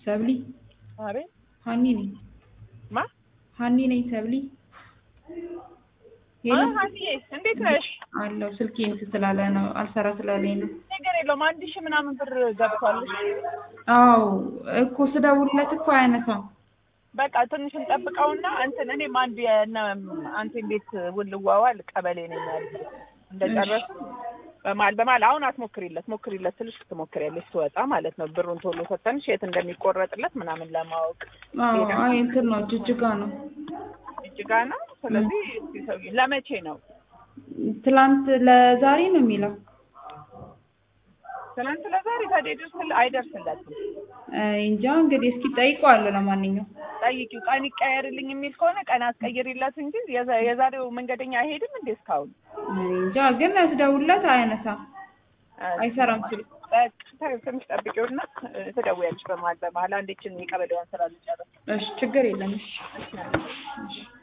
ሰብሊ አቤት ሀኒ ነኝ። ማ ሀኒ ነኝ ሰብሊ። አ ሀኒዬ እንዴት ነሽ? አለው ስልኬን ስላለ ነው አልሰራ ስላለኝ ነው። ነገር የለውም አንድ ሺህ ምናምን ብር ገብቷልሽ። አዎ እኮ ስደውልለት እኮ አያነሳም። በቃ ትንሽ እንጠብቀውና እንትን እኔም አንድ የእነ አንተን ቤት ውል ልዋዋል ቀበሌ ነኝ ያለ እንደጨረሱ በማል በማል አሁን አትሞክሪለት ሞክሪለት ትንሽ ትሞክሪያለሽ ስወጣ ማለት ነው ብሩን ቶሎ ሰተንሽ የት እንደሚቆረጥለት ምናምን ለማወቅ አዎ አይ እንትን ነው ጅጅጋ ነው። እጅጋ ነው። ስለዚህ እስኪ ሰውዬ ለመቼ ነው? ትላንት ለዛሬ ነው የሚለው። ትናንት ለዛሬ ታዲያ ይደርስል አይደርስለትም። አይ እንጃ እንግዲህ እስኪ ጠይቀዋለሁ። ለማንኛውም ጠይቂው ቀን ይቀየርልኝ የሚል ከሆነ ቀን አስቀይሪለት እንጂ የዛ- የዛሬው መንገደኛ አይሄድም እንዴ እስካሁን? እኔ እንጃ ግን ስደውልለት አያነሳም፣ አይሰራም ስልክ። በቃ ትንሽ ጠብቂውና እ፣ ትደውያለሽ በመሀል በመሀል አንዴችን የቀበሌዋን ስራ ልጨርስ። እሺ ችግር የለም። እሺ እሺ